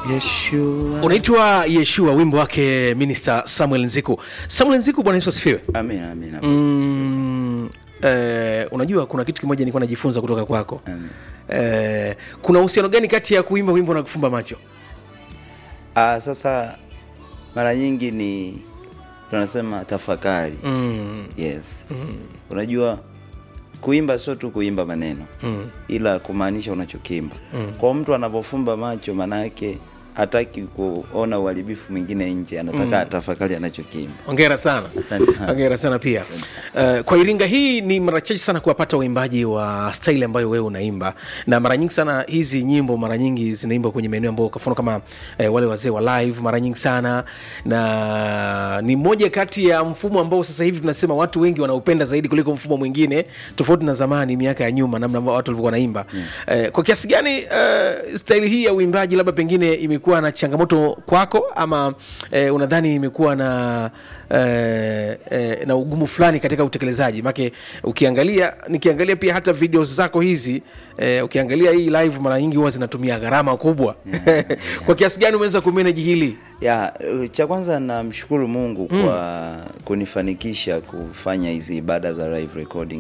Yeshua. unaitwa yeshua wimbo wake minister samuel nziku samuel nziku bwana yesu asifiwe Amin, amin, amin. mm, eh, unajua kuna kitu kimoja nilikuwa najifunza kutoka kwako Amin. eh, kuna uhusiano gani kati ya kuimba wimbo na kufumba macho Ah, sasa mara nyingi ni tunasema tafakari. mm, Yes. Unajua kuimba sio tu kuimba maneno mm, ila kumaanisha unachokimba. Kwa mtu anapofumba macho maana yake hataki kuona uharibifu mwingine nje, anataka atafakari anachokimba. ongera sana Asante sana. ongera sana pia uh, kwa iringa hii ni mara chache sana kuwapata waimbaji wa staili ambayo wewe unaimba na mara nyingi sana hizi nyimbo mara nyingi zinaimbwa kwenye maeneo ambayo kwa mfano kama eh, wale wazee wa live mara nyingi sana na ni moja kati ya mfumo ambao sasa hivi tunasema watu wengi wanaupenda zaidi kuliko mfumo mwingine tofauti na zamani miaka ya nyuma namna ambao watu walivyokuwa wanaimba eh, kwa kiasi gani eh, staili hii ya uimbaji labda pengine imekuwa na changamoto kwako ama eh, unadhani imekuwa na eh, eh, na ugumu fulani katika utekelezaji make ukiangalia nikiangalia pia hata video zako hizi eh, ukiangalia hii live mara nyingi huwa zinatumia gharama kubwa kwa kiasi gani umeweza kumeneji hili Ya, eh, cha kwanza namshukuru Mungu kwa kunifanikisha kufanya hizi ibada za live recording